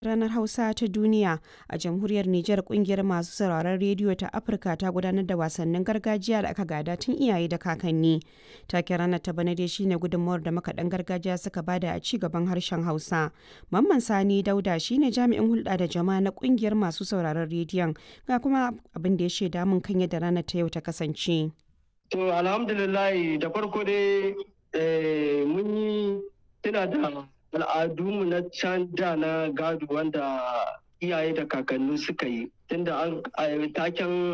Ranar Hausa ta Duniya a Jamhuriyar Nijar kungiyar masu sauraron rediyo ta Afirka ta gudanar da wasannin gargajiya da aka gada tun iyaye da kakanni. Taken ranar ta bana dai shine gudunmawar da makaɗan gargajiya suka bada a ci gaban harshen Hausa. Mamman Sani Dauda shine jami'in hulɗa da jama'a na kungiyar masu sauraron rediyon ga kuma abin da ya shaida mun kan yadda ranar ta yau ta kasance. To alhamdulillah da farko dai mun yi tuna da al'adunmu na can da na gado wanda iyaye da kakanni suka yi tunda an taken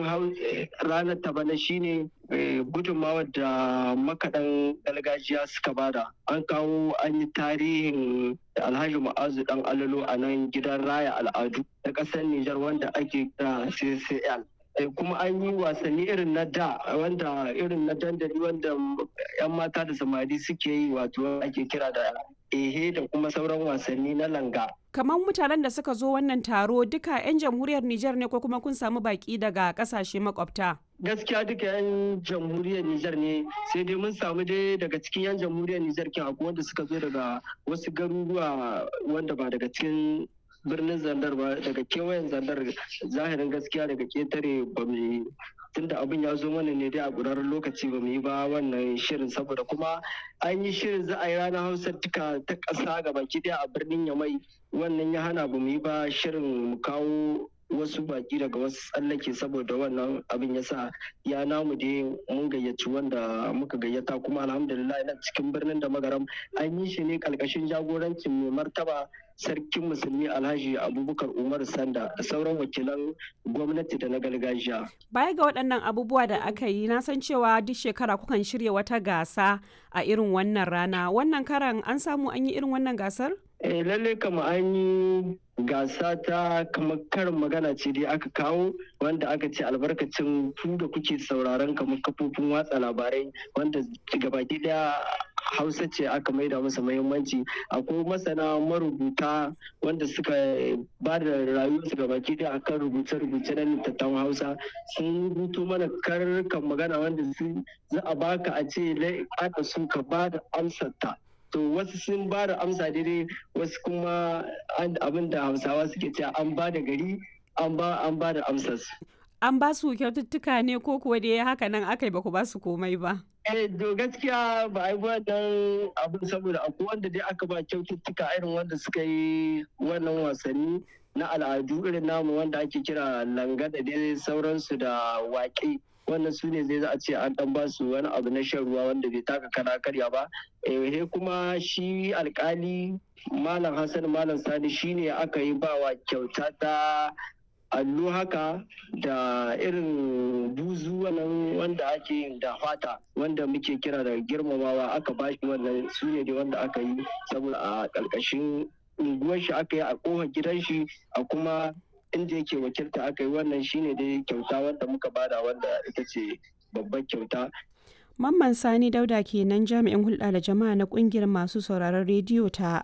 ranar ta bana shine gudunmawar da makaɗan gargajiya suka bada an kawo an yi tarihin alhaji ma'azu dan alalo a nan gidan raya al'adu na ƙasar nijar wanda ake kira ccl kuma an yi wasanni irin na da wanda irin na dandali wanda 'yan mata da samari suke yi wato ake kira da ehe da kuma sauran wasanni na langa. Kamar mutanen da suka zo wannan taro duka 'yan jamhuriyar Nijar ne ko kuma kun samu baki daga kasashe makwabta? Gaskiya duka 'yan jamhuriyar Nijar ne sai dai mun samu dai daga cikin 'yan jamhuriyar Nijar kin akwai wanda suka zo daga wasu garuruwa wanda ba daga cikin birnin zandar ba daga kewayen zandar zahirin gaskiya daga ketare ba mu tunda abin ya zo mana ne dai a ƙurarren lokaci ba mu yi ba wannan shirin saboda kuma an yi shirin za a yi ranar hausa duka ta ƙasa ga baki ɗaya a birnin yamai wannan ya hana ba mu yi ba shirin mu kawo wasu baki daga wasu tsallake saboda wannan abin ya sa ya namu dai mun gayyaci wanda muka gayyata kuma alhamdulillah na cikin birnin da magaram an yi shi ne ƙarƙashin jagorancin mai martaba sarkin musulmi alhaji abubakar umar sanda da sauran wakilan gwamnati da na gargajiya baya ga waɗannan abubuwa da aka yi na san cewa duk shekara kukan shirya wata gasa a irin wannan rana wannan karan an samu an yi irin wannan gasar eh lalle kama an yi gasa ta kamar karin magana ce dai aka kawo wanda aka ce albarkacin ku da kuke sauraron kamar kafofin watsa labarai wanda gabaki daya hausa ce aka maida masa muhimmanci akwai masana marubuta wanda suka ba da rayuwarsu ga baki da akan rubuce-rubuce na littattafan hausa sun rubuto mana karkan magana wanda za a baka a ce aka sun ka ba da amsarta to wasu sun ba da amsa daidai wasu kuma abin da hausawa suke cewa an ba da gari an ba da amsarsu an ba su kyaututtuka ne ko kuwa dai haka nan aka yi ba ku ba su komai ba Eh, to gaskiya ba a yi wannan abin saboda akwai wanda dai aka ba kyaututtuka irin wanda suka yi wannan wasanni na al'adu irin namu wanda ake kira langa da dai sauransu da waƙe wannan su ne zai za a ce an dan ba su wani abu na shan ruwa wanda bai taka kana karya ba eh kuma shi alkali malam hassan malam sani shine aka yi bawa kyauta ta allo haka da irin buzu wannan wanda ake yin da fata wanda muke kira da girmamawa aka bashi wannan su ne dai wanda aka yi saboda a ƙarƙashin unguwar shi aka yi a ƙofar gidan shi a kuma inda yake wakilta aka yi wannan shine dai kyauta wanda muka bada wanda ita ce babbar kyauta Mamman Sani Dauda kenan jami'in hulɗa da jama'a na ƙungiyar masu sauraron rediyo ta